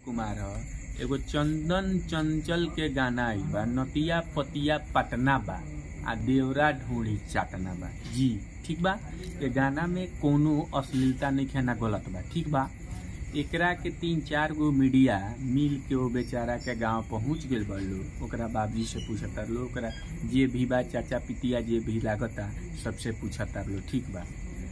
कुमार ह एगो चंदन चंचल के गाना आई बा नतिया पतिया पटना बा आ देवरा ढूंढी चाटना बा जी ठीक बा ये गाना में कोनो अश्लीलता नहीं है ना गलत बा ठीक बा एकरा के तीन चार गो मीडिया मिल के वो बेचारा के गांव पहुंच गेल बा लोग ओकरा बाबजी से पूछता लोग ओकरा जे भी बा चाचा पितिया जे भी लागता सबसे पूछता लोग ठीक बा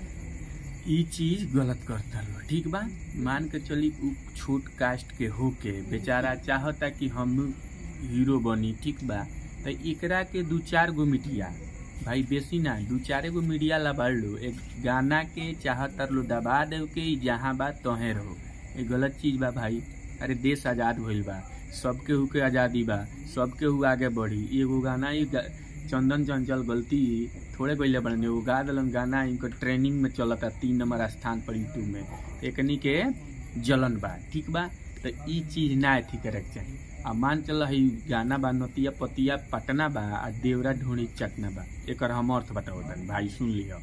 ई चीज गलत करता लोग ठीक बा मान के चली उ छोट कास्ट के होके बेचारा चाहता कि हम हीरो बनी ठीक बा तो एकरा के दू चार गो मीडिया भाई बेसी ना दू चार गो मीडिया ला बढ़ लो एक गाना के चाहतर लो दबा दे के ई जहाँ बा तोहे रहो ये गलत चीज बा भाई अरे देश आजाद होइल बा सबके हु के आजादी बा सबके हु आगे बढ़ी एगो गाना ई गा- चंदन चंचल गलती थोड़े गईले बड़े एगो गा दिलन गाना इनको ट्रेनिंग में चलता तीन नंबर स्थान पर यूट्यूब में एकनी के जलन बा ठीक बा तो ई चीज ना अथी करे के चाही आ मान चल है गाना बा नतिया पतिया पटना बा आ देवरा ढूंढी चटना बा एकर हम अर्थ बताओ तनी भाई सुन लियो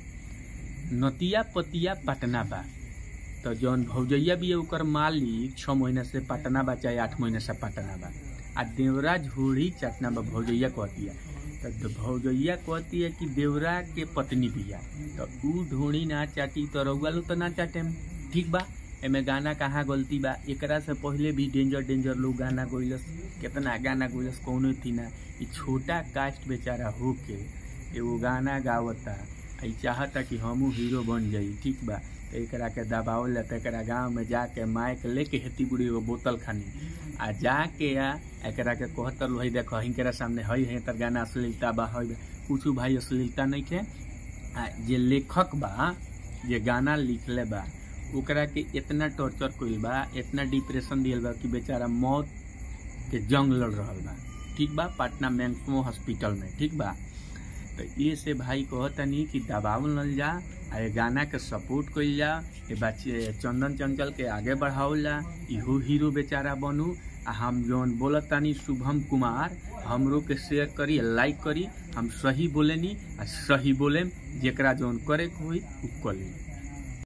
नतिया पतिया पटना बा तो जौन भौजैया भी है ओकर मालिक छः महीना से पटना बा चाहे आठ महीना से पटना बा आ देवरा झोड़ी चटना बा भौजैया कहतिया तो भौजैया कहती है कि देवरा के पत्नी बिया तो ऊ ढोड़ी ना चाटी तो रउआ लो तो ना चाटे ठीक बा एमे गाना कहाँ गलती बा एकरा से पहले भी डेंजर डेंजर लोग गाना गइलस केतना गाना गइलस कौनो थी ना ई छोटा कास्ट बेचारा होके एगो गाना गावता आ ई चाहता कि हमहू हीरो बन जाई ठीक बा तो एकरा के दबावल तो एकरा गांव में जाके माइक लेके हेती बुढ़ी एगो बोतल खानी आ जाके आ एकरा के कहतर लो हई देखो हिंकरा सामने हई है तर गाना अश्लीलता बा हई कुछ भाई अश्लीलता नहीं के आ जे लेखक बा जे गाना लिखले बा ओकरा के इतना टॉर्चर कइल बा इतना डिप्रेशन दियल बा कि बेचारा मौत के जंग लड़ रहल बा ठीक बा पटना मैक्समो हॉस्पिटल में ठीक बा तो ये से भाई कहतनी कि दबावल नल जा आ ये गाना के सपोर्ट कइल जा ये बच्चे चंदन चंचल के आगे बढ़ावल जा इहो हीरो बेचारा बनू आ हम जौन बोलत तानी शुभम कुमार हमरो के शेयर करी लाइक करी हम सही बोलेनी आ सही बोलेम जेकरा जौन करे के होई उ कर ली